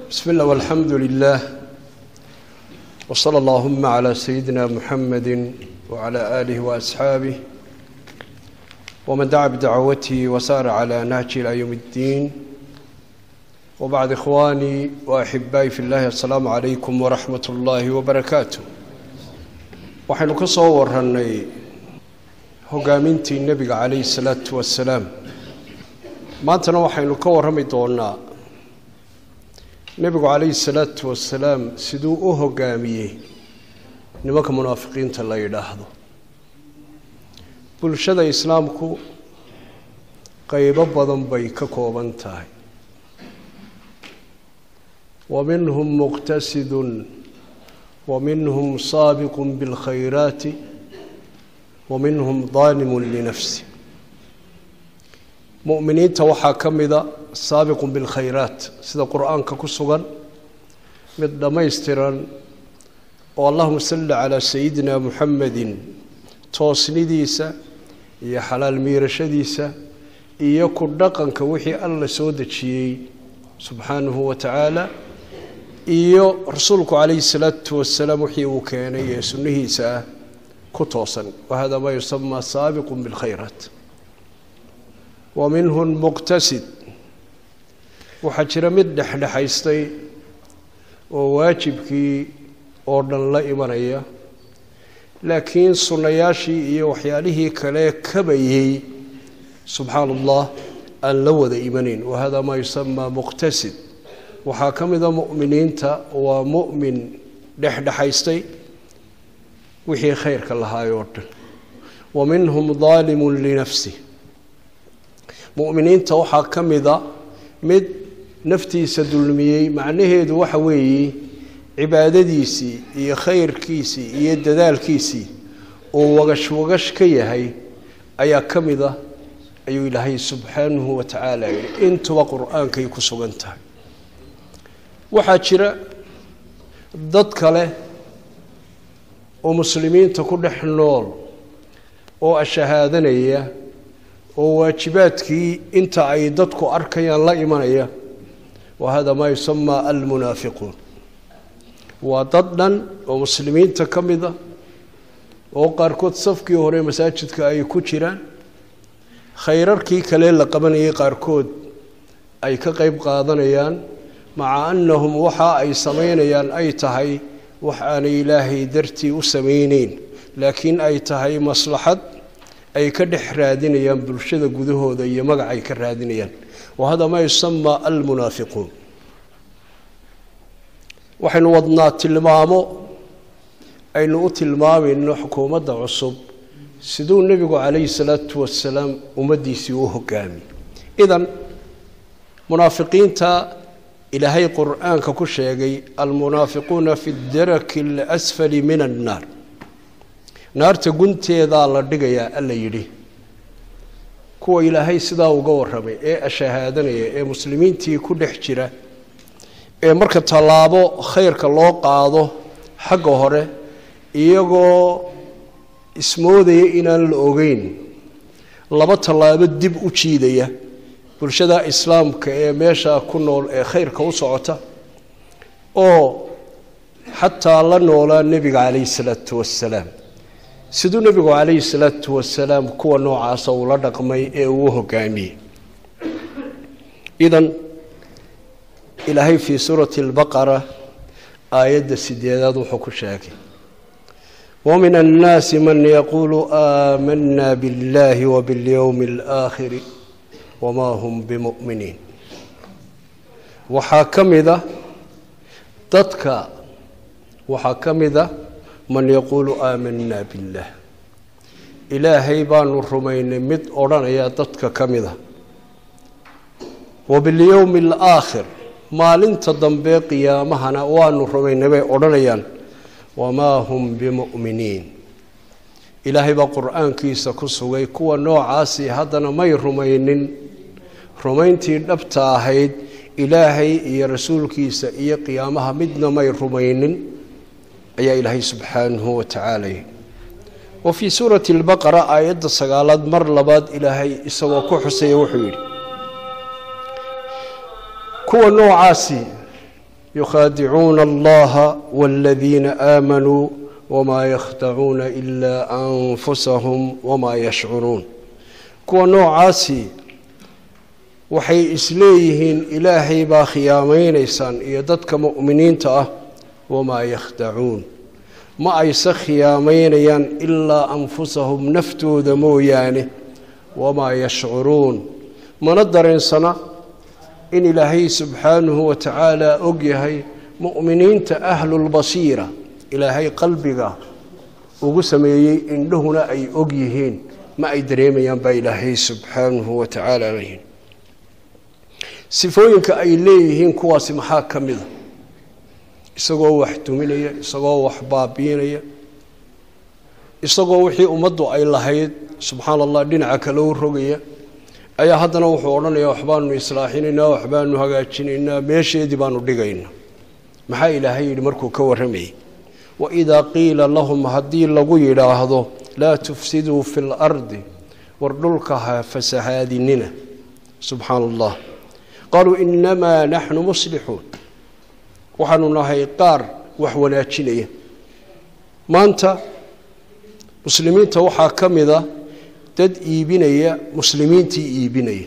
بسم الله والحمد لله وصلى اللهم على سيدنا محمد وعلى آله وأصحابه ومن دعا بدعوته وسار على نهجه إلى يوم الدين وبعد إخواني وأحبائي في الله السلام عليكم ورحمة الله وبركاته waxaynu ka soo warannay hogaamintii nebiga calayhi salaatu wasalaam maantana waxaynu ka warrami doonaa nebigu calayhi salaatu wasalaam siduu u hogaamiyey nimanka munaafiqiinta la yidhaahdo bulshada islaamku qeybo badan bay ka kooban tahay wa minhum muqtasidun ومنهم سابق بالخيرات ومنهم ظالم لنفسه مؤمنينta waxaa ka mida saabiq بالkhayraat sida qur'aanka ku sugan mid dhammaystiran oo allahuma salli calaa sayidina muxamedi toosnidiisa iyo xalaal miirashadiisa iyo ku dhaqanka wixii alla soo dejiyey subxaanahu wa tacaala iyo rasuulku calayhi salaatu wasalaam wixii uu keenay ee sunnihiisa ah ku toosan wahada maa yusamaa saabiqu bilkhayraat wa minhum muqtasid waxaa jira mid dhexdhexaystay oo waajibkii oo dhan la imanaya laakiin sunnayaashii iyo waxyaalihii kale kabayey subxaana allah aan la wada imanayn wahada maa yusamaa muqtasid waxaa ka mida mu'miniinta waa mu'min dhexdhexaystay wixii khayrka lahaay oo dhan wa minhum daalimun linafsih mu'miniinta waxaa ka mida mid naftiisa dulmiyey macnaheedu waxa weeye cibaadadiisii iyo khayrkiisii iyo dadaalkiisii uu wagash wagash ka yahay ayaa ka mida ayuu ilaahay subxaanahu wa tacaala yihi intuba qur-aankay ku sugan tahay waxaa jira dad kale oo muslimiinta ku dhex nool oo ashahaadanaya oo waajibaadkii inta ay dadku arkayaan la imanaya wa hada maa yusamaa almunaafiquun waa dad dhan oo muslimiinta ka mida oo qaarkood safkii hore masaajidka ay ku jiraan khayrarkii kale la qabanayay qaarkood ay ka qeyb qaadanayaan maca annahum waxa ay samaynayaan ay tahay wax aanay ilaahay dartii u samayneyn laakiin ay tahay maslaxad ay ka dhex raadinayaan bulshada gudahooda iyo magac ay ka raadinayaan wa hada maa yusamaa almunaafiquun waxaynu wadnaa tilmaamo aynu u tilmaamayno xukuumadda cusub siduu nebigu calayhi salaatu wasalaam ummaddiisii u hogaami idan munaafiqiinta ilaahay qur-aanka ku sheegay almunaafiquuna fi daraki alasfali min annaar naarta gunteedaa la dhigayaa alla yidhi kuwa ilaahay sidaa uga warramay ee ashahaadanaya ee muslimiintii ku dhex jira ee marka tallaabo khayrka loo qaado xagga hore iyagoo ismoodaya inaan la ogeyn laba tallaabo dib u jiidaya bulshada islaamka ee meeshaa ku nool ee khayrka u socota oo xataa la noolaa nebiga calayhi salaatu wasalaam siduu nebigu calayhi salaatu wasalaam kuwa noocaasa uu la dhaqmay ee uu hogaamiyey idan ilaahay fii suurati albaqara aayadda sideedaad wuxuu ku sheegay wamin annaasi man yaquulu aamana biاllahi wabiاlyowmi اlaakhiri wamaa hum bimuminiin waxaa ka mida dadka waxaa ka mida man yaquulu aamanaa biاllah ilaahay baanu rumaynay mid odhanaya dadka ka mida wabiاlyowmi alaakhir maalinta dambe qiyaamahana waanu rumaynay bay odhanayaan wamaa hum bimuminiin ilaahay baa qur-aankiisa ku sugay kuwa noocaasi haddana may rumaynin rumayntii dhabta ahayd ilaahay iyo rasuulkiisa iyo qiyaamaha midna may rumaynin ayaa ilaahay subxaanahu wa tacaala yihi wa fii suurati albaqara aayadda sagaalaad mar labaad ilaahay isagoo ku xusaya wuxuu yidhi kuwa noocaasi yukhaadicuuna allaha waaladiina aamanuu wamaa yakhdacuuna ilaa anfusahum wamaa yashcuruun kuwa noocaasi waxay isleeyihiin ilaahay baa khiyaamaynaysaan iyo dadka mu'miniinta ah wamaa yakhdacuun ma ayse khiyaamaynayaan ilaa anfusahum naftooda mooyaane wamaa yashcuruun mana dareensana in ilaahay subxaanahu wa tacaala og yahay mu'miniinta ahlulbasiira ilaahay qalbiga ugu sameeyey indhahuna ay og yihiin ma ay dareemayaan baa ilaahay subxaanahu wa tacaala leyihin sifooyinka ay leeyihiin kuwaasi maxaa ka mida isagoo wax duminaya isagoo wax baabiinaya isagoo wixii ummaddu ay lahayd subxaana allah dhinaca kale u rogaya ayaa haddana wuxuu odhanaya waxbaanu islaaxinaynaa waxbaanu hagaajinaynaa meesheedii baanu dhigaynaa maxaa ilaahay yidhi markuu ka warramayay waidaa qiila lahum haddii lagu yidhaahdo laa tufsiduu fi lardi war dhulka ha fasahaadinina subxaana allah qaaluu inamaa naxnu muslixuun waxaanu nahay qaar wax wanaajinaya maanta muslimiinta waxaa ka mida dad iibinaya muslimiintii iibinaya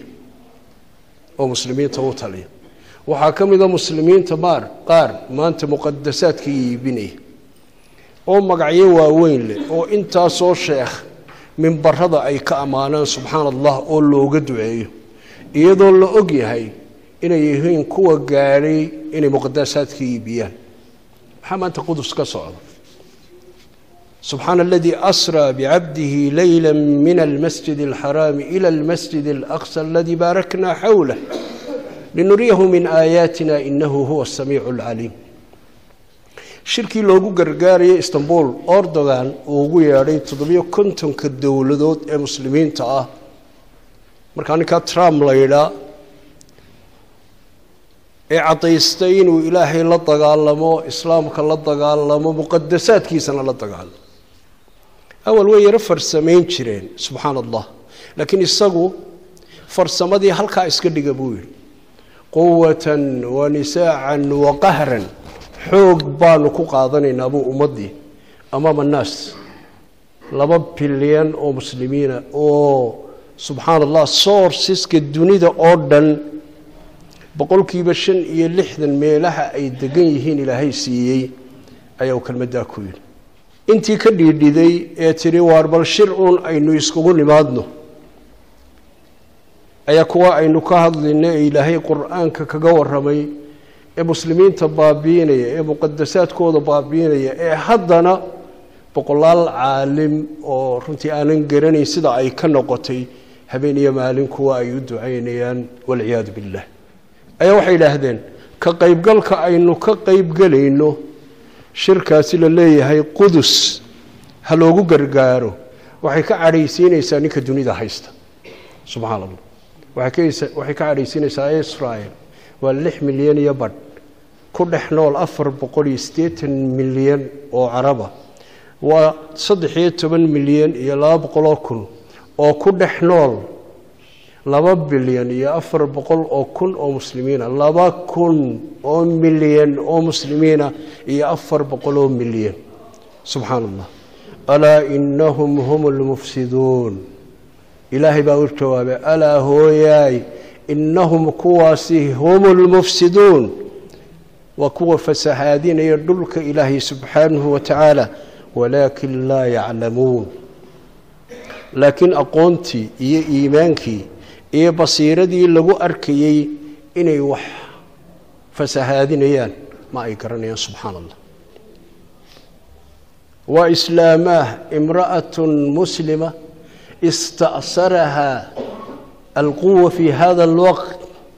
oo muslimiinta u taliya waxaa ka mida muslimiinta maar qaar maanta muqadasaadkii iibinaya oo magacyo waaweyn leh oo intaasoo sheekh mimbarada ay ka ammaanaan subxaana allah oo looga duceeyo iyadoo la og yahay inay yihiin kuwa gaadhay inay muqadasaadka iibiyaan maxaa maanta qudus ka socda subxaana aladii asraa bicabdihi leyla min almasjid alxaraami ila almasjid alaqsa aladii baaraknaa xawlah linuriyahu min aayaatina inahu huwa asamiicu alcaliim shirkii loogu gargaarayay istanbul ordogan uu ugu yeedhay toddobiyo kontonka dowladood ee muslimiinta ah markaa ninkaa trump la yidhaa ee caddaystay inuu ilaahay la dagaalamo islaamka la dagaalamo muqadasaadkiisana la dagaalamo awal way yaro farsamayn jireen subxaana allah laakiin isagu farsamadii halkaa iska dhiga buu yidhi quwatan wa nisaacan wa qahran xoog baanu ku qaadanaynaa buu ummaddii amaama annaas laba bilyan oo muslimiina oo subxaana allah sourceska dunida oo dhan boqolkiiba shan iyo lixdan meelaha ay degan yihiin ilaahay siiyey ayaa uu kelmaddaa ku yidhi intii ka dhiidhiday ee tidhi waar bal shir uun aynu iskugu nimaadno ayaa kuwa aynu ka hadlayna ee ilaahay qur-aanka kaga warramay ee muslimiinta baabiinaya ee muqadasaadkooda baabiinaya ee haddana boqolaal caalim oo runtii aanan garanayn sida ay ka noqotay habeen iyo maalin kuwa ay u ducaynayaan walciyaadu billah ayaa waxay idhaahdeen ka qaybgalka aynu ka qaybgelayno shirkaasi la leeyahay qudus ha loogu gargaaro waxay ka cadhaysiinaysaa ninka dunida haysta subxaana allah waxay ka cadhaysiinaysaa israel waa lix milyan iyo badh ku dhex nool afar boqol iyo siddeetan milyan oo caraba waa saddex iyo toban milyan iyo laba boqoloo kun oo ku dhex nool laba bilyan iyo afar boqol oo kun oo muslimiina laba kun oo milyan oo muslimiina iyo afar boqol oo milyan subxaana allah alaa inahum hum lmufsiduun ilaahay baa u jawaabay alaa hooyaay inahum kuwaasi hum lmufsiduun waa kuwa fasahaadinaya dhulka ilaahay subxaanahu wa tacaala walaakin laa yaclamuun laakiin aqoontii iyo iimaankii iyo basiiradii lagu arkayey inay wax fasahaadinayaan ma ay garanayaan subxaana allah waa islaamaah imra'atun muslima ista'saraha alquwa fi hada alwaqt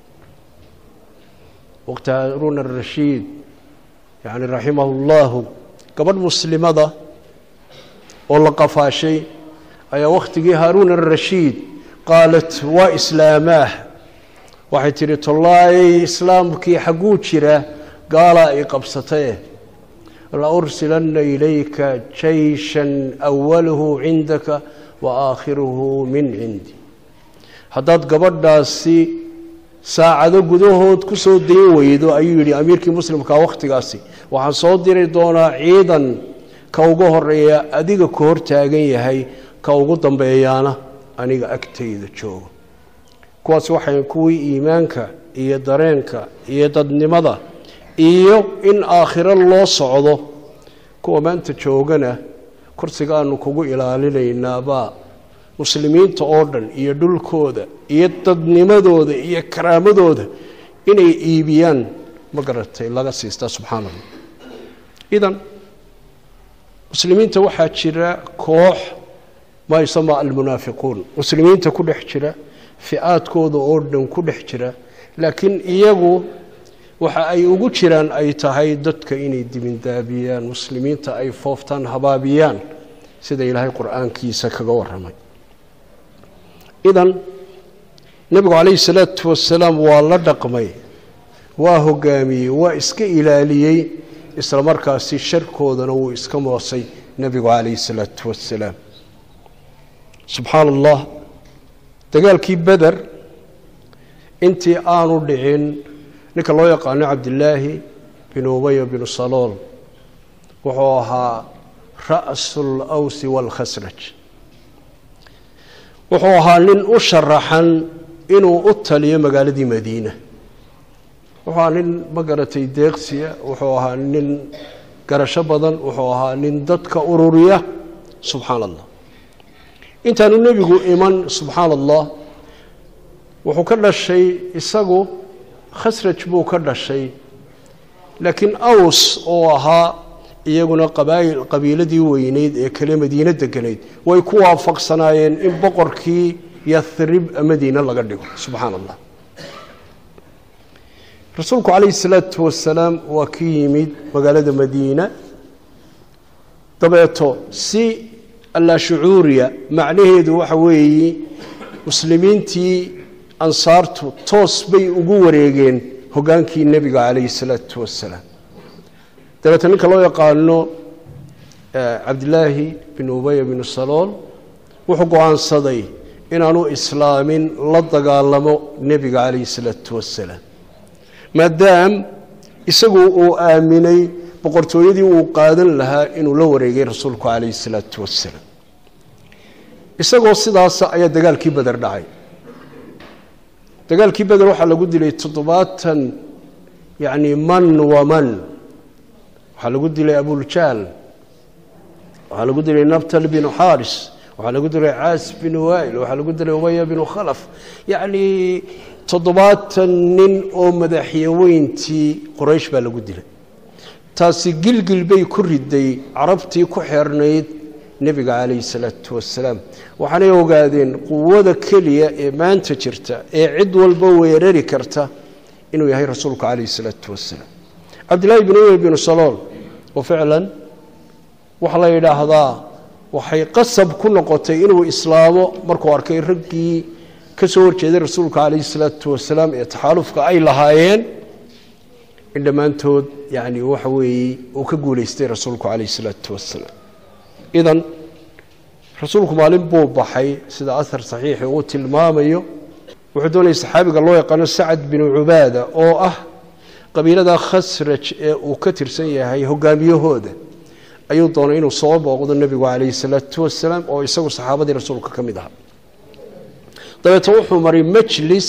waqti haruun arashiid yani raximahu llahu gabadh muslimada oo la qafaashay ayaa wakhtigii haaruun arashiid qaalat waa islaamaah waxay tidhi tollaayay islaamkii xagguu jira gaalaa i qabsatae la ursilanna ilayka jayshan awaluhu cindaka wa aakhiruhu min cindi haddaad gabadhaasi saacado gudahood ku soo dayn weydo ayuu yidhi amiirkii muslimka wakhtigaasi waxaan soo diri doonaa ciidan ka ugu horeeya adiga ku hor taagan yahay ka ugu dambeeyaana aniga agtayda joogo kuwaas waxay kuwii iimaanka iyo dareenka iyo dadnimada iyo in aakhiro loo socdo kuwa maanta joogana kursigaanu kugu ilaalinaynaabaa muslimiinta oo dhan iyo dhulkooda iyo dadnimadooda iyo karaamadooda inay iibiyaan ma garatay laga siistaa subxaana allah idan muslimiinta waxaa jira koox maa yusamaa almunaafiquun muslimiinta ku dhex jira fi-aadkooda oo dhan ku dhex jira laakiin iyagu waxa ay ugu jiraan ay tahay dadka inay dibindaabiyaan muslimiinta ay fooftaan habaabiyaan sida ilaahay qur-aankiisa kaga waramay idan nebigu calayhi salaatu wasalaam waa la dhaqmay waa hogaamiyey waa iska ilaaliyey isla markaasi sharkoodana wuu iska moosay nebigu calayhi salaatu wasalaam subxaana allah dagaalkii beder intii aanu dhicin ninka loo yaqaano cabdilaahi bin ubaya binu salool wuxuu ahaa ra'su lawsi waalkhasraj wuxuu ahaa nin u sharaxan inuu u taliyo magaaladii madiina wuxuu ahaa nin ma garatay deeqsiya wuxuu ahaa nin garasho badan wuxuu ahaa nin dadka ururiya subxaana allah intaanu nebigu iman subxaana allah wuxuu ka dhashay isagu khasraj buu ka dhashay laakiin aws oo ahaa iyaguna qabaayil qabiiladii weyneyd ee kale madiine deganayd way ku waafaqsanaayeen in boqorkii yathrib madiine laga dhigo subxaana allah rasuulku calayhi salaatu wasalaam waa ka yimid magaalada madiina dabeeto si allaa shucuuriya macnaheedu waxa weeye muslimiintii ansaartu toos bay ugu wareegeen hogaankii nebiga calayhi salaatu wasalaam dabeete ninka loo yaqaano cabdilaahi bin ubaya binu salool wuxuu go-aansaday inaanu islaamin la dagaalamo nebiga calayhi salaatu wasalaam maadaam isagu uu aaminay boqortooyadii uu qaadan lahaa inuu la wareegay rasuulku calayhi salaatu wasalaam isagoo sidaasa ayaa dagaalkii beder dhacay dagaalkii beder waxaa lagu dilay toddobaatan yacni man wa man waxaa lagu dilay abuljaal waxaa lagu dilay nabtal binu xaaris waxaa lagu dilay caas binu wail waxaa lagu dilay ubaya binu khalaf yacni toddobaatan nin oo madaxyaweyntii qoraysh baa lagu dilay taasi gilgil bay ku riday carabtii ku xeernayd nebiga calayhi salaatu wasalaam waxaanay ogaadeen quwada keliya ee maanta jirta ee cid walba weerari karta inuu yahay rasuulku calayhi salaatu wasalaam cabdillaahi bin ubey binu salool oo ficlan waxaa la yidhaahdaa waxay qasab ku noqotay inuu islaamo markuu arkay raggii ka soo horjeeday rasuulka calayhi salaatu wasalaam ee taxaalufka ay lahaayeen in dhammaantood yani waxa weeye uu ka guulaystay rasuulku calayhi salaatu wasalaam idan rasuulku maalin buu baxay sida ahar saxiixi uu tilmaamayo wuxuu doonayay saxaabiga loo yaqaano sacad binu cubaada oo ah qabiilada khasraj ee uu ka tirsan yahay hogaamiyahooda ayuu doonay inuu soo booqdo nebigu calayhi salaatu wasalaam oo isagu saxaabadii rasuulka ka mid ahaa dabeeto wuxuu maray majlis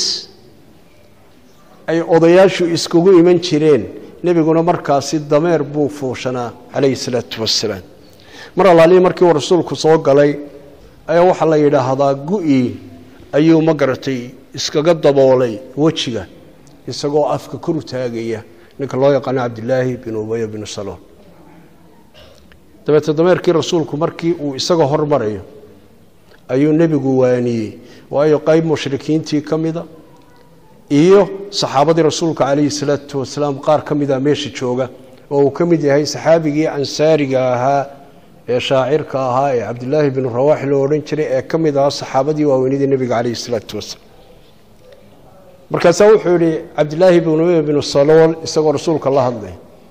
ay odayaashu iskugu iman jireen nebiguna markaasi dameer buu fuushanaa calayhi salaatu wasalaam mar allaalihi markii uu rasuulku soo galay ayaa waxaa la yidhaahdaa gu-i ayuu ma garatay iskaga daboolay wejiga isagoo afka kor u taagaya ninka loo yaqaano cabdilaahi bin ubaya binu salool dabeete dameerkii rasuulku markii uu isagoo hormarayo ayuu nebigu waaniyey waayo qayb mushrikiintii ka mida iyo saxaabadii rasuulka calayhi salaatu wasalaam qaar ka mida meesha jooga oo uu ka mid yahay saxaabigii ansaariga ahaa ee shaacirka ahaa ee cabdilaahi binu rawaaxi loo odhan jiray ee ka mid ahaa saxaabadii waaweynidii nebiga calayhi salaatu wasalaam markaasaa wuxuu yihi cabdilaahi binu binu salool isagoo rasuulka la hadlay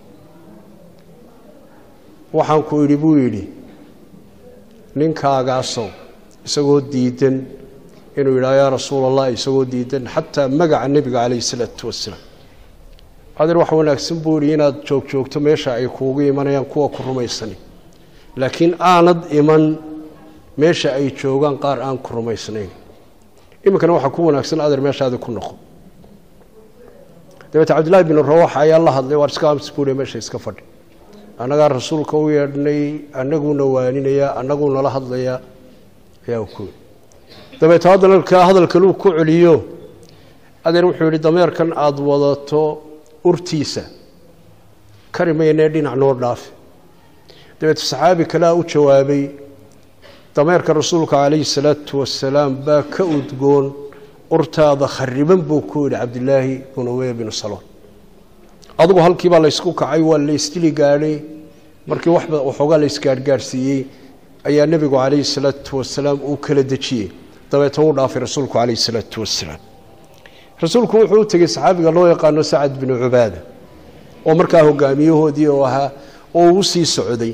waxaan ku idhi buu yidhi ninkaagaasow isagoo diidan inuu yidhaha yaa rasuul allah isagoo diidan xataa magaca nebiga calayhi salaatu wasalaam adeer wax wanaagsan buu yihi inaad joog joogto meesha ay kuugu imanayaan kuwa ku rumaysani laakiin aanad iman meesha ay joogaan qaar aan ku rumaysnayn iminkana waxaa ku wanaagsan adeer meeshaadi ku noqo dabeete cabdillahi bin rawax ayaa la hadlay waar iska ams buuhi meesha iska fadhi annagaa rasuulka u yeedhnay annaguuna waaninayaa annaguu nala hadlayaa ayaa ku dabeete haddana ka hadalkaluu ku celiyo adeer wuxuu yihi dameerkan aada wadato urtiisa kari maynee dhinac noo dhaafi dabeete saxaabi kalea u jawaabay dameerka rasuulka calayhi salaatu wasalaam baa ka udgoon urtaada khariban buu ku yidhi cabdilaahi binu ubey binu saloon adugu halkiibaa laysku kacay waa laysdili gaadhay markii waxoogaa laysgaarhgaarhsiiyey ayaa nebigu calayhi salaatu wasalaam uu kala dejiyey dabeete uu dhaafay rasuulku calayhi salaatu wasalaam rasuulku wuxuu u tegey saxaabiga loo yaqaano sacad binu cubaada oo markaa hogaamiyahoodii oo ahaa oo uu sii socday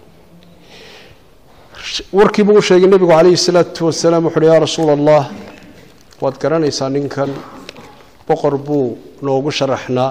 warkiibuu u sheegay nebigu calayhi salaatu wasalaam wuxu uhi yaa rasuula allah waad garanaysaa ninkan boqor buu noogu sharaxnaa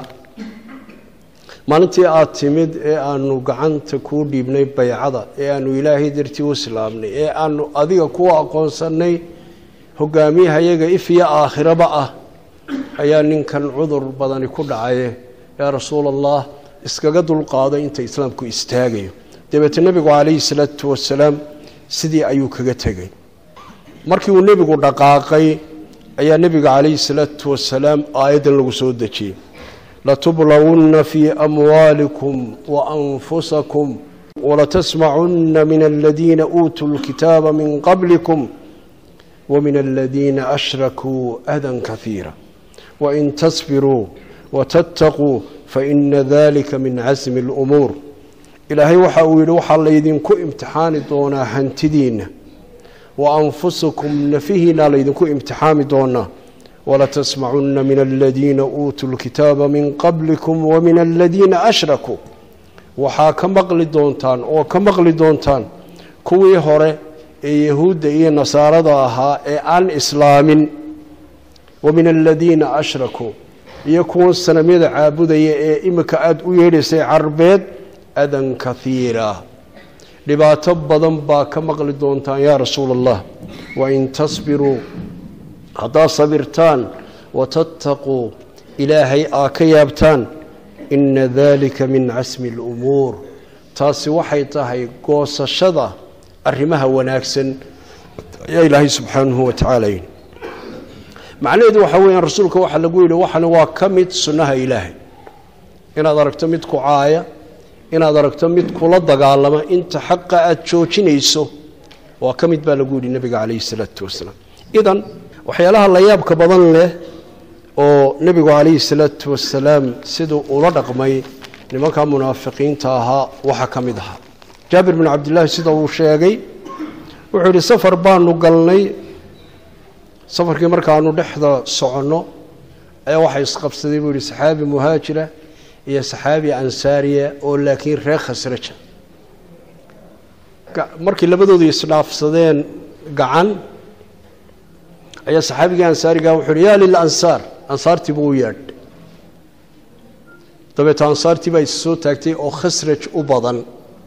maalintii aada timid ee aanu gacanta kuu dhiibnay baycada ee aanu ilaahay dartii u islaamnay ee aanu adiga kuwa aqoonsannay hogaamiyahayaga if iyo aakhiraba ah ayaa ninkan cudur badani ku dhacaye yaa rasuula allah iskaga dulqaaday inta islaamku istaagayo dabeete nebigu calayhi salaatu wasalaam sidii ayuu kaga tegay markii uu nebigu dhaqaaqay ayaa nebiga calayhi salaatu wasalaam aayaddan lagu soo dejiyey latublawunna fii amwaalikum wa anfusakum walatasmacunna min aladiina uutuu lkitaaba min qablikum wamin aladiina ashrakuu adan kahiira wain tasbiruu watattaquu faina dalika min casmi اlumuur ilaahay waxa uu yidhi waxaa laydinku imtixaani doonaa hantidiinna wa anfusakum nafihiina laydinku imtixaami doonaa walatasmacunna min aladiina uutuu lkitaaba min qablikum wamin aladiina ashrakuu waxaa ka maqli doontaan oo ka maqli doontaan kuwii hore ee yahuudda iyo nasaarada ahaa ee aan islaamin wamin aladiina ashrakuu iyo kuwan sanamyada caabudaya ee imika aada u yeedhaysay carbeed adan kahiira dhibaato badan baa ka maqli doontaan yaa rasuula allah wain tasbiruu haddaad sabirtaan watattaquu ilaahay aa ka yaabtaan ina dalika min casmi اlumuur taasi waxay tahay goosashada arrimaha wanaagsan ayaa ilaahay subxaanahu wa tacaala yidhi macnaheedu waxaa weeyaan rasuulka waxaa lagu yidhi waxani waa ka mid sunnaha ilaahay inaad aragto mid ku caaya inaad aragto mid kula dagaalama inta xaqa aada joojinayso waa ka mid baa lagu yidhi nebiga calayhi salaatu wasalaam idan waxyaalaha la yaabka badan leh oo nebigu calayhi salaatu wasalaam siduu ula dhaqmay nimankaa munaafiqiinta ahaa waxaa ka mid ahaa jaabir bin cabdillaahi sida uu sheegay wuxuu yidhi safar baanu galnay safarkii markaanu dhexda soconno ayaa waxaa isqabsaday buu yihi saxaabi muhaajira iyo saxaabi ansaariya oo laakiin reer khasraja markii labadoodu isdhaafsadeen gacan ayaa saxaabigii ansaariga wuxuu uhi yaa lilansaar ansaartii buu u yeedh dabeeto ansaartii baa is soo taagtay oo khasraj u badan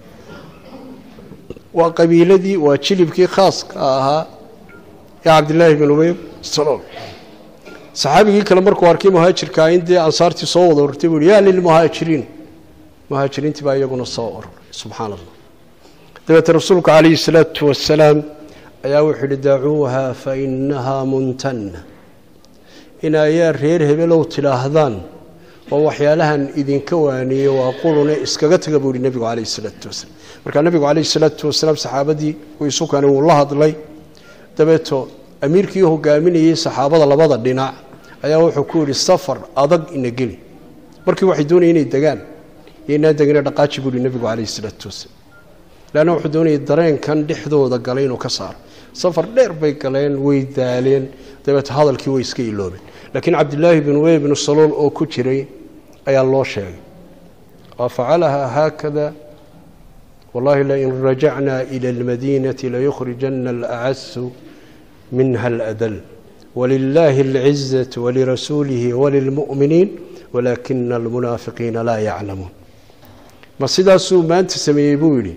waa qabiiladii waa jilibkii khaaska ahaa ee cabdillaahi bin ubey salool saxaabigii kale markuu arkay muhaajirkaa in dee ansaartii soo wada ururtay buu hi yaa lilmuhaajiriin muhaajiriintii baa iyaguna soo ururay subxaana allah dabeete rasuulku calayhi salaatu wasalaam ayaa wuxuu yihi dacuuha fa inahaa muntanna in ayaa reer hebelow tidhaahdaan oo waxyaalahan idinka waaniye waa qulune iskaga taga buu yihi nebigu calayhi salaatu wasalaam markaa nebigu calayhi salaatu wasalaam saxaabadii uu isu keenay wuu la hadlay dabeeto amiirkii hogaaminayey saxaabada labada dhinac ayaa wuxuu ku yidhi safar adag ina geli markii waxay doonaya inay degaan iyo inaan degina dhaqaaji buu yihi nebigu calayhi salaatu wasalaam leanna wuxuu doonayay dareenkan dhexdooda galay inuu ka saaro safar dheer bay galeen way daaleen dabeeto hadalkii way iska iloobeen laakiin cabdillaahi bin ubey binu salool oo ku jiray ayaa loo sheegay wafacalaha haakada wallahi lain rajacna ila almadiinati layukhrijana alacasu minha aladal walilaahi alcizatu walirasuulihi walilmu'miniin walaakina almunaafiqiina laa yaclamuun ma sidaasuu maanta sameeyey buu yidhi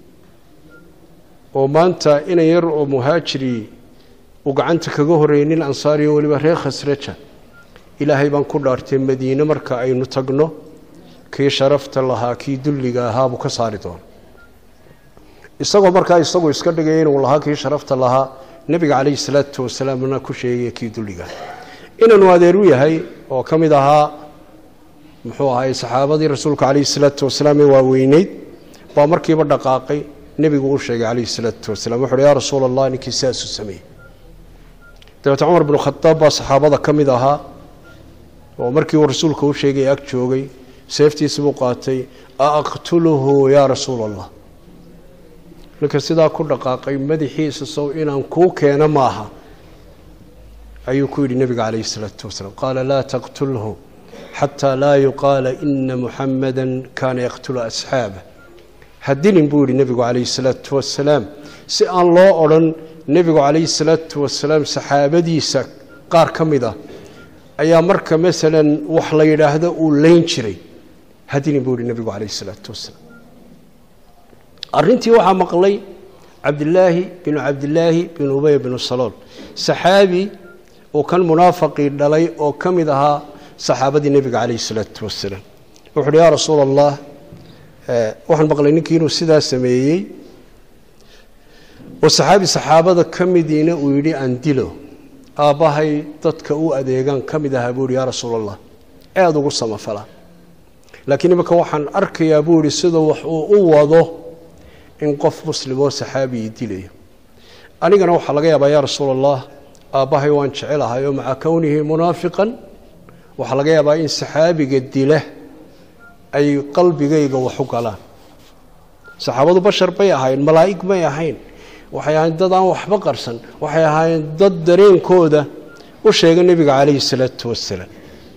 oo maanta inan yar oo muhaajiri uu gacanta kaga horreeyay nin ansaariyo weliba reer khasraja ilaahay baan ku dhaartay madiine marka aynu tagno kii sharafta lahaa kii dulliga ahaa buu ka saari doona isagoo markaa isagu iska dhigaya inuu lahaa kii sharafta lahaa nebiga calayhi salaatu wasalaamna ku sheegaya kii dulliga inanu adeer u yahay oo ka mid ahaa muxuu ahaay saxaabadii rasuulka calayhi salaatu wasalaam ee waaweyneyd baa markiiba dhaqaaqay nebigu u sheegay calayhi salaatu wasalaam wuxu uhi yaa rasuula allah ninkii sidaasuu sameeyey dabeete cumar binu khadaab baa saxaabada ka mid ahaa oo markii uu rasuulka u sheegay ag joogay seeftiisi buu qaatay a aqtuluhu yaa rasuula allah ninka sidaa ku dhaqaaqay madaxiisa sow inaan kuu keeno maaha ayuu ku yidhi nebiga calayhi salaatu wasalaam qaala laa taqtulhu xataa laa yuqaala ina muxamada kaana yaqtulu asxaabah hadilin buu yihi nebigu calayhi salaatu wasalaam si aan loo odhan nebigu calayhi salaatu wasalaam saxaabadiisa qaar ka mid ah ayaa marka masalan wax la yidhaahdo uu leyn jiray hadilin buu yihi nebigu calayhi salaatu wasalaam arrintii waxaa maqlay cabdilaahi binu cabdilaahi binu ubey binu salool saxaabi uu kan munaafaqii dhalay oo ka mid ahaa saxaabadii nebiga calayhi salaatu wasalaam wuxu uhi yaa rasuula allah waxaan maqlay ninkii inuu sidaa sameeyey oo saxaabi saxaabada ka midiina uu yidhi aan dilo aabbahay dadka u adeegaan ka mid ahaa buu yihi yaa rasuula allah aada ugu samafala laakiin iminka waxaan arkayaa buu yihi sida wax uu u wado in qof muslim oo saxaabii dilayo anigana waxaa laga yaabaa yaa rasuula allah aabbahay waan jecelahay oo maca kownihi munaafiqan waxaa laga yaabaa in saxaabiga dila ay qalbigayga wax u galaan saxaabadu bashar bay ahayn malaa'ig may ahayn waxay ahayn dad aan waxba qarsan waxay ahaayeen dad dareenkooda u sheega nebiga calayhi salaatu wasalaam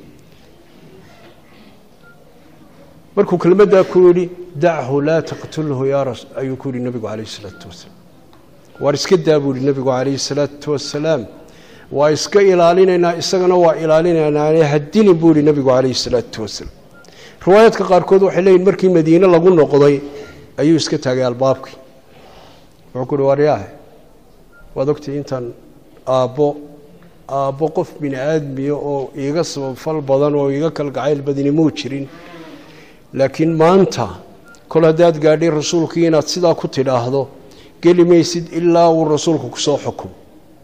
markuu kelmaddaa ku yidhi dachu laa taqtulhu yaa ras ayuu ku yidhi nebigu calayhi salaatu wasalaam waar iska daa buu yihi nebigu calayhi salaatu wasalaam waa iska ilaalinaynaa isagana waa ilaalinaynaa hadilin buu yihi nebigu calayhi salaatu wasalaam riwaayaadka qaarkood waxay leeyihin markii madiine lagu noqday ayuu iska taagay albaabkii wuxuu ku uhi waryaahe waad ogtay intaan aabbo aabbo qof bini aadmiya oo iiga sababfal badan oo iiga kalgacayl badini muu jirin laakiin maanta kol haddaad gaadhay rasuulkii inaad sidaa ku tidhaahdo geli maysid ilaa uu rasuulku kusoo xukumo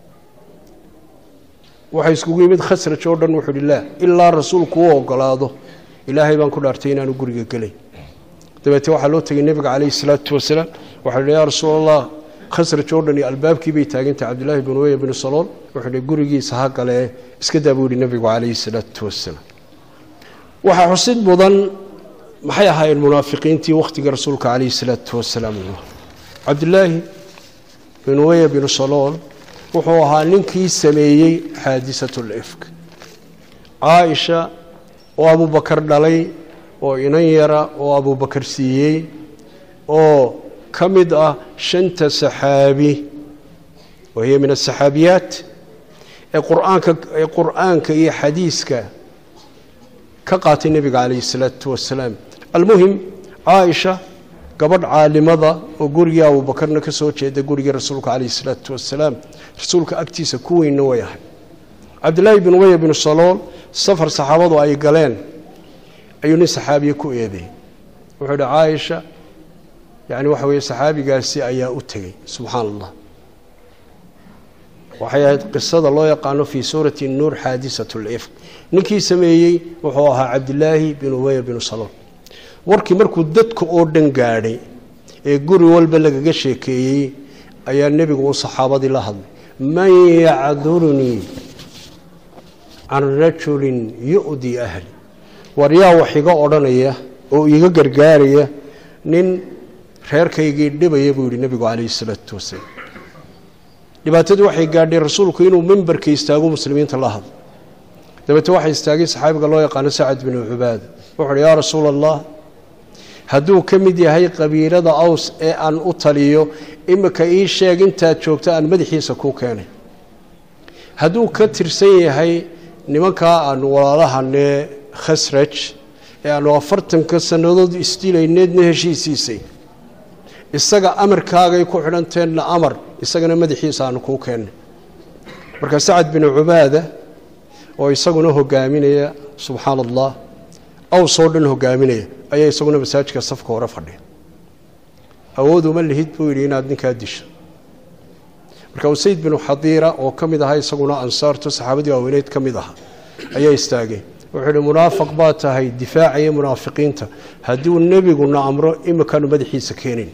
waxay iskugu yimid khasraj oo dhan wuxuu uhi laa ilaa rasuulku u ogolaado ilaahay baan ku dhaartay inaanu guriga gelayn dabeete waxaa loo tegay nebiga calayhi salaatu wasalaam waxaa hi yaa rasuul allah khasraj oo dhan iyo albaabkii bay taagantay cabdillaahi bin ubey binu salool wuxuu hi gurigiisa ha galee iska daa buu yihi nebigu calayhi salaatu wasalaam waxaa xusid mudan maxay ahaayeen munaafiqiintii wakhtiga rasuulka calayhi salaatu wasalaam cabdillaahi bin ubey binu salool wuxuu ahaa ninkii sameeyey xaadisatul ifk caaisha oo abubakar dhalay oo inan yara oo abubakar siiyey oo ka mid ah shanta saxaabi wa hiya min asaxaabiyaat ee quraanka ee qur'aanka iyo xadiiska ka qaatay nebiga calayhi salaatu wasalaam almuhim caaisha gabadh caalimada oo gurigii abubakarna ka soo jeeda gurigii rasuulka calayhi salaatu wasalaam rasuulka agtiisa ku weynna way ahay cabdillaahi bin ubey binu salool safar saxaabadu ay galeen ayuu nin saxaabiye ku eedeeyey wuxuu idhi caaisha yani waxa weeye saxaabigaasi ayaa u tegey subxaan allah waxay ahayd qisada loo yaqaano fii suurati nuur xaadisat lifk ninkii sameeyey wuxuu ahaa cabdillaahi bin ubey binu salool warkii markuu dadka oo dhan gaadhay ee guri walba lagaga sheekeeyey ayaa nebigu uu saxaabadii la hadlay man yacdurunii can rajulin yu'dii ahli war yaa wax iga odhanaya oo iga gargaaraya nin reerkaygii dhibaya buu yihi nebigu calayhi salaatu wasalaam dhibaatadii waxay gaadhay rasuulku inuu mimbarka istaago muslimiinta la hadlo dabeete waxaa istaagay saxaabiga loo yaqaano sacad binu cubaada wuxu uhi yaa rasuula allah hadduu ka mid yahay qabiilada aws ee aan u taliyo imika ii sheeg intaad joogto aan madaxiisa kuu keenay hadduu ka tirsan yahay nimankaa aanu walaalahanee khasraj ee aanu afartanka sannadood isdilayneedna heshiisiisay isaga amarkaagay ku xidhanteenna amar isagana madaxiisa aanu kuu keennay marka sacad binu cubaada oo isaguna hogaaminaya subxaana allah awsoo dhan hogaaminaya ayaa isaguna masaajidka safka hore fadhiya awooduma lihid buu yidhi inaad ninkaa disho marka usayd binu xadiira oo ka mid ahaa isaguna ansaarto saxaabadii waaweyneyd ka mid ahaa ayaa istaagay wuxuu ihi munaafiq baa tahay difaacaya munaafiqiinta hadduu nebiguna amro imikaanu madaxiisa keenayn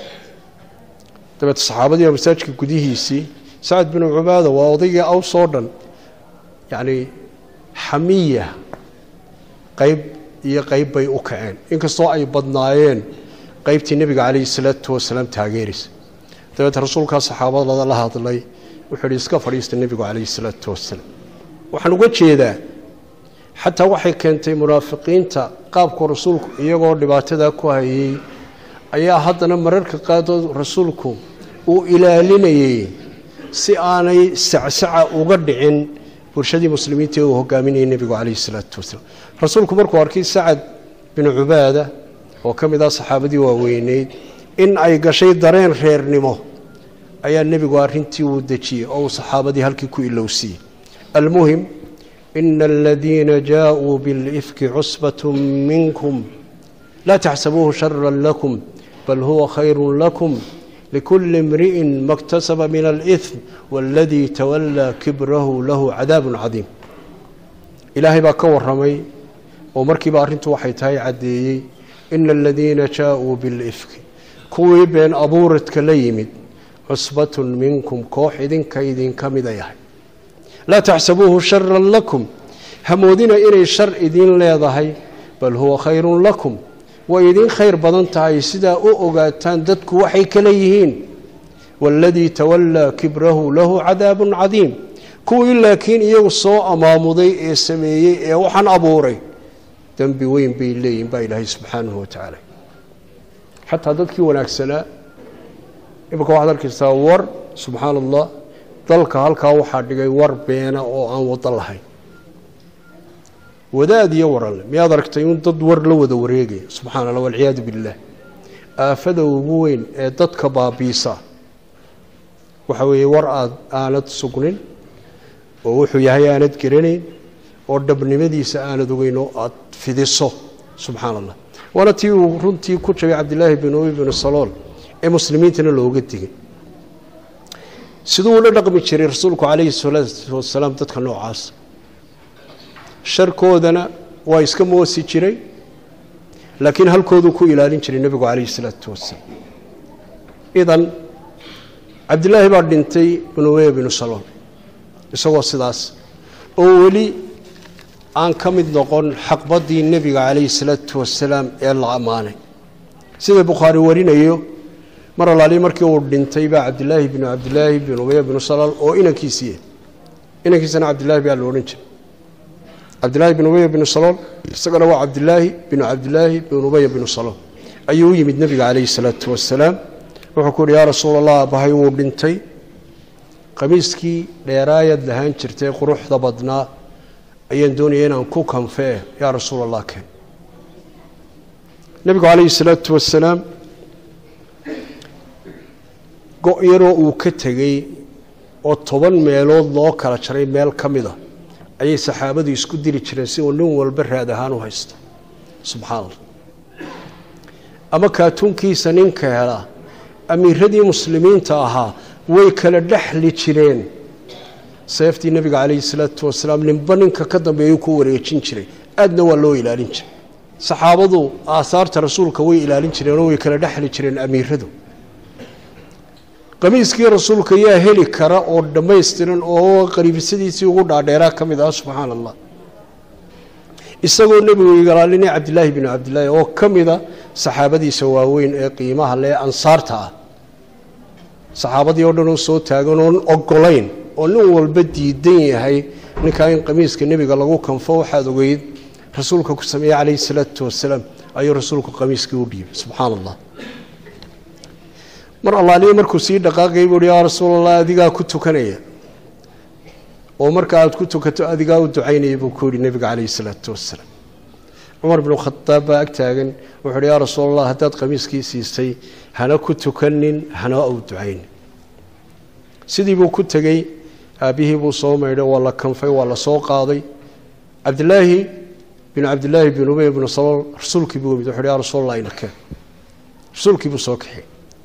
dabeete saxaabadii waa masaajidka gudihiisii sacad binu cubaada waa odaygii aws oo dhan yacni xamiya qayb iyo qayb bay u kaceen inkastoo ay badnaayeen qaybtii nebiga calayhi salaatu wasalaam taageeraysa dabeete rasuulkaa saxaabadada la hadlay wuxuu ihi iska fadhiista nebigu calayhi salaatu wasalaam waxaan uga jeedaa xataa waxay keentay munaafiqiinta qaabku rasuulku iyagoo dhibaatadaa ku hayay ayaa haddana mararka qaardood rasuulku uu ilaalinayay si aanay sacsaca uga dhicin bulshadii muslimiinta ee uu hogaaminayay nebigu calayhi salaatu wasalaam rasuulku markuu arkay sacad binu cubaada oo ka mid ah saxaabadii waaweyneyd in ay gashay dareen reernimo ayaa nebigu arrintii uu dejiyey oo uu saxaabadii halkii ku ilowsiiyey almuhim ina aladiina jaaءuu biاlifki cusbaة minkum laa taxsabuuhu shara lakum bal huwa khayru lakum likuli imri'in ma اktasaba min alإثm waاladii tawalaa kibrahu lahu cadaab cadiim ilaahay baa ka waramay oo markiiba arrintu waxay tahay caddeeyey ina aladiina jaaءuu biاlifki kuwii been abuuradka la yimid cusbatun minkum koox idinka idinka mida yahay laa taxsabuuhu shara lakum hamoodina inay shar idiin leedahay bal huwa khayrun lakum way idiin khayr badan tahay sidaa u ogaataan dadku waxay kala yihiin waaladii tawallaa kibrahu lahu cadaabun cadiim kuwii laakiin iyagu soo amaamuday ee sameeyey ee waxaan abuuray dembi weyn bay leeyihin baa ilaahay subxaanahu watacaala xataa dadkii wanaagsanaa imika waxaad arkaysaa war subxaana allah dalka halkaa waxaa dhigay war beena oo aan wado lahayn wadaad iyo waranle miyaad aragtay in dad war la wada wareegaya subxana allah walciyaadu billaah aafada ugu weyn ee dadka baabiisa waxa weeye war aad aanad sugnin oo wuxuu yahay aanad garanayn oo dhabnimadiisa aanad ogeyn oo aad fidiso subxaana allah waana tii uu runtii ku jabay cabdilaahi bin ubi binu salool ee muslimiintana looga digay siduu ula dhaqmi jiray rasuulku calayhi salaatu wasalaam dadka noocaas sharkoodana waa iska moosi jiray laakiin halkooduu ku ilaalin jiray nebigu calayhi salaatu wasalaam idan cabdilaahi baa dhintay binu ubeya binu salool isagoo sidaas oo weli aan ka mid noqon xaqbaddii nebiga calayhi salaatu wasalaam ee la ammaanay sida bukhaari warinayo mar alaalihi markii uu dhintay baa cabdilaahi binu cabdilaahi binu ubaya binu salaal oo inankiisiiye inankiisana cabdilaahi baa la odhan jiray cabdilaahi bin ubaya binu salool isagana waa cabdilaahi binu cabdilaahi binu ubaya binu salool ayuu u yimid nebiga calayhi salaatu wasalaam wuxuu ku uhi yaa rasuul allah aabbahay wuu dhintay qamiiskii dheeraayad lahaan jirtay quruxda badnaa ayaan doonaya inaan ku kanfee yaa rasuul allah keen nebigu calayhi salaatu wasalaam go' yaroo uu ka tegey oo toban meelood loo kala jaray meel ka mid a ayay saxaabadu isku diri jireen si uu nin walba raad ahaan u haysto subxaana allah ama kaatuunkiisa ninka helaa amiiradii muslimiinta ahaa way kala dhexli jireen seeftii nebiga calayhi salaatu wasalaam ninba ninka ka dambeeyuu ku wareejin jiray aadna waa loo ilaalin jiray saxaabadu aasaarta rasuulka way ilaalin jireenoo way kala dhexli jireen amiiradu qamiiskii rasuulka yaa heli kara oo dhammaystiran oo qariibisadiisii ugu dhaadheeraa ka mid ah subxaana allah isagoo nebigu igaalaalinay cabdilaahi binu cabdilaahi oo ka mida saxaabadiisa waaweyn ee qiimaha lee ansaarta ah saxaabadii oo dhan oo soo taagan oon ogolayn oo nin walba diidan yahay ninkaa in qamiiska nebiga lagu kanfo waxaad ogeyd rasuulka ku sameeyey calayhi salaatu wasalaam ayuu rasuulku qamiiskii u dhiibay subxaana allah mar allaaliya markuu sii dhaqaaqayay buu uhi yaa rasuul allah adigaa ku tukanaya oo marka aad ku tukato adigaa u ducaynaya buu ku yidhi nebiga calayhi salaatu wasalaam cumar binu khadaab baa ag taagan wuxu uhi yaa rasuul allah haddaad qamiiskii siisay hana ku tukanin hana u ducaynin sidii buu ku tegey aabbihii buu soo maydhay waa la kanfay waa la soo qaaday cabdilaahi binu cabdilaahi bin ubey bnu salool rasuulkii buu yimid wuxu uhi yaa rasuul allah inakeen rasuulkii buu soo kaxiyey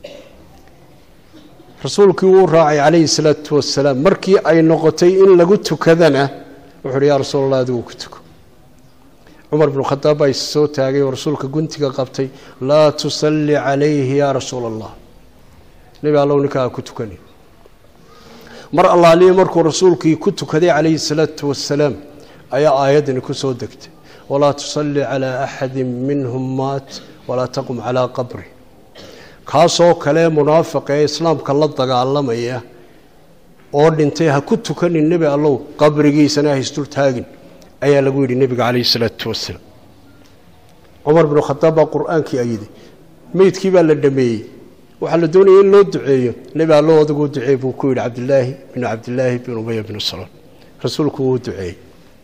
rasuulkii wuu raacay calayhi salaatu wasalaam markii ay noqotay in lagu tukadana wuxu uhi yaa rasuul allah adigu ku tuko cumar binu khadaab baa is soo taagay oo rasuulka guntiga qabtay laa tusalli calayhi yaa rasuula allah nebi allow ninkaa ku tukani mar allaaliya markuu rasuulkii ku tukaday calayhi salaatu wasalaam ayaa aayaddani ku soo degtay walaa tusalli calaa axadi minhum maat walaa taqum calaa qabri kaasoo kale munaafiqa ee islaamka la dagaalamaya oo dhintay ha ku tukanin nebi allow qabrigiisana ha isdul taagin ayaa lagu yidhi nebiga calayhi salaatu wasalaam cumar binu khadaab baa qur-aankii ayiday meydkii baa la dhameeyey waxaa la doonaya in loo duceeyo nebi allow adiguu duceey buu ku yidhi cabdilaahi binu cabdilaahi bin ubaya binu saloon rasuulku wuu duceeyey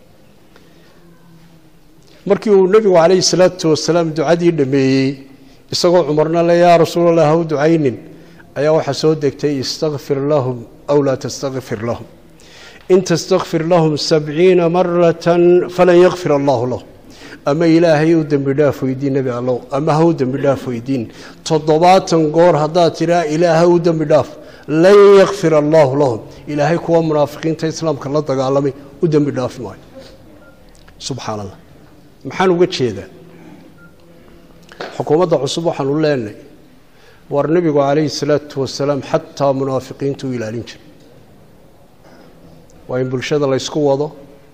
markii uu nebigu calayhi salaatu wasalaam ducadii dhameeyey isagoo cumarna le yaa rasuulallah ha u ducaynin ayaa waxaa soo degtay istakfir lahum aw laa tastakfir lahum in tastakfir lahum sabciina maratan falan yakfir allahu lahum ama ilaahay u dembi dhaaf weydiin nebi allow ama ha u dembi dhaaf weydiin toddobaatan goor haddaad tidhaa ilaaha u dembi dhaaf lan yakfir allaahu lahum ilaahay kuwa munaafiqiinta islaamka la dagaalamay u dembi dhaafi maayo subxaan allah maxaan uga jeedaa xukuumadda cusub waxaanu leenahay war nebigu calayhi salaatu wasalaam xataa munaafiqiinta u ilaalin jiray waa in bulshada la ysku wado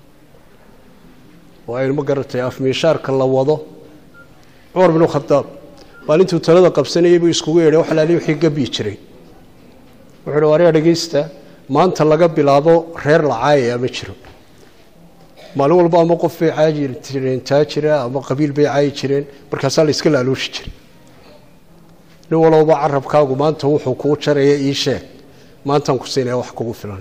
waa in ma garatay afmiishaarka la wado cumar binu khadaab maalintuu talada qabsanayay buu iskugu yeedhay wax laali wixii gabi jiray wuxuu uhi waryaa dhegeysta maanta laga bilaabo reer la caayaya ma jiro maalin walba ama qof bay caayi jireen taajira ama qabiil bay caayi jireen markaasaa la iska laalooshi jiray nin walowba carabkaagu maanta wuxuu kuu jaraya ii sheeg maantaan ku siinaya wax kugu filan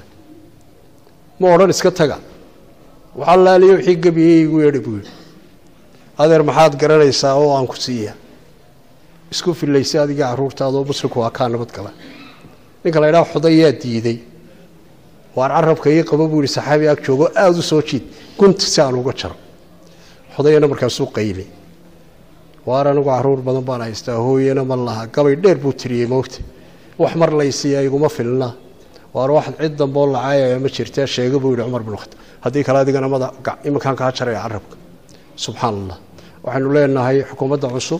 ma odhan iska taga waxaa laaliya wixii gebiyey igu yeedhi buu yidhi adeer maxaad garanaysaa oo aan ku siiya isku filaysa adiga caruurtaadoo muslimku waa kaa nabad gala ninka la ydhaha xudayaa diiday waar carabka ii qabo buu yihi saxaabi ag joogo aada u soo jiid gunta si aan uga jaro xudayana markaasuu qaylay waar anigu caruur badan baan haystaa hooyana ma laha gabay dheer buu tiriyey moogta wax mar laysiiya iguma filna waar wax cid dambeoo lacaayaya ma jirtee sheega buu yihi cumar bin khataab haddii kale adigana mada iminkaan kaa jaraya carabka subxaan allah waxaynu leenahay xukuumadda cusub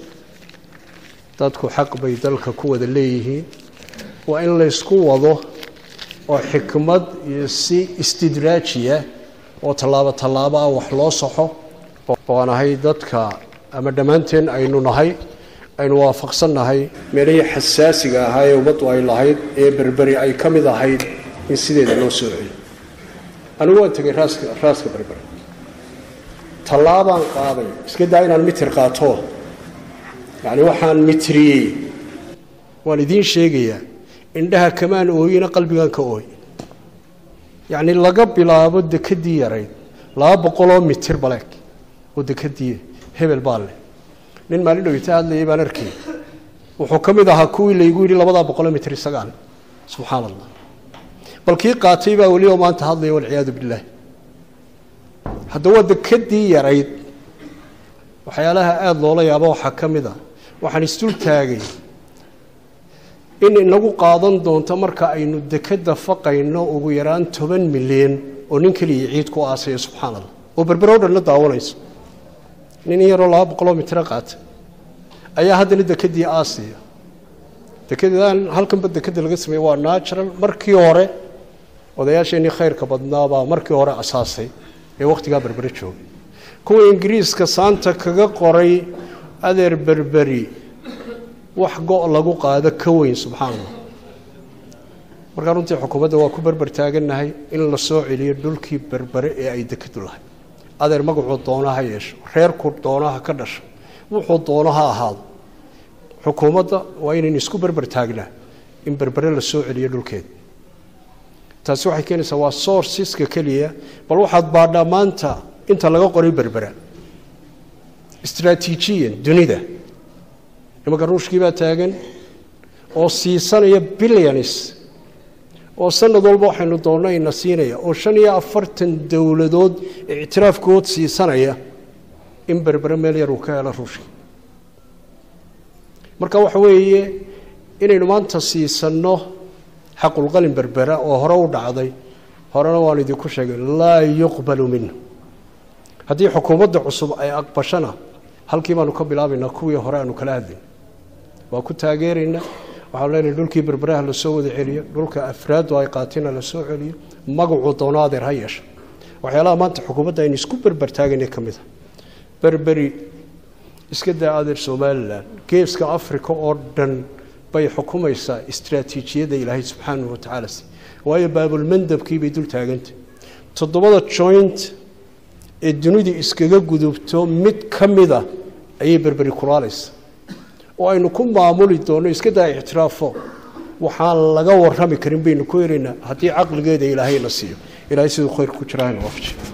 dadku xaq bay dalka ku wada leeyihiin waa in laysku wado oo xikmad iyo si istidraajiya oo tallaabo tallaabo ah wax loo saxo oo aan ahay dadka ama dhammaanteen aynu nahay aynu waafaqsan nahay meelihii xasaasiga ahaa ee ummaddu ay lahayd ee berberi ay ka mid ahayd in sideeda loo soo celiyo anigu waan tegay raaska raaska berberi tallaabaan qaaday iska daa inaan mitir qaato yacni waxaan mitriyey waan idiin sheegayaa indhaha kamaan ooyina qalbigan ka ooy yacni laga bilaabo dekadii yarayd laba boqoloo mitir baleeg oo dekadii hebel baa leh nin maalin dhowita hadlayay baan arkay wuxuu ka mid ahaa kuwii laygu yidhi labadaa boqoloo mitir isagaan subxaan allah bal kii qaatay baa weli oo maanta hadlaya walciyaadu billaah hadda waa dekadii yarayd waxyaalaha aada loola yaabo waxaa ka mid a waxaan isdul taagay in inagu qaadan doonto marka aynu dekada faqayno ugu yaraan toban milyan oo nin keliya ciid ku aasaya subxaan allah oo berberow dhanna daawanayso nin in yaroo laba boqoloo mitro qaata ayaa haddana dekadii aasiya dekadaan halkanba dekada laga sameeye waa natural markii hore odayaasheenii khayrka badnaabaa markii hore asaasay ee wakhtigaa berbere joogay kuwa ingiriiska saanta kaga qoray adeer berberi wax go' lagu qaado ka weyn subxaan allah markaa runtii xukuumadda waa ku berber taagannahay in la soo celiyo dhulkii berbere ee ay dekadu lahay adeer magacuu doona ha yeesho reerku doona ha ka dhasho wuxuu doono ha ahaado xukuumadda waa inayn isku berber taagnaa in berbere la soo celiyo dhulkeeda taasi waxay keenaysaa waa sourceska keliya bal waxaad baadhaa maanta inta laga qoray berbera istraatiijiyan dunida nimanka ruushkii baa taagan oo siisanaya billions oo sanad walba waxaynu doonno ina siinaya oo shan iyo afartan dowladood ictiraafkood siisanaya in berbere meel yar uu ka helo ruushka marka waxa weeye inaynu maanta siisanno xaqulqalin berbera oo hore u dhacday horena waan idinku sheegay laa yuqbalu minhu haddii xukuumadda cusub ay aqbashana halkii baanu ka bilaabaynaa kuwii hore aanu kala hadlayn waa ku taageeraynaa waxaanu leenahay dhulkii berberaha lasoo wada celiyo dhulka afraadu ay qaatina lasoo celiyo magacuu doono adeer ha yeesha waxyaalaha maanta xukuumadda aynu isku berbertaagayna ka mid a berberi iska daa adeer somalilan geeska africa oo dhan bay xukumaysaa istraatiijiyadda ilaahay subxaanahu watacaala si waayo baabulmandabkii bay dul taagantay toddobada joint ee dunidu iskaga gudubto mid ka mida ayay berberi kulaalaysa oo aynu ku maamuli doonno iska daa ictiraafo waxaan laga warrami karin baynu ku helaynaa haddii caqligeeda ilaahayna siiyo ilaahay siduu khayr ku jiraahayna waafaji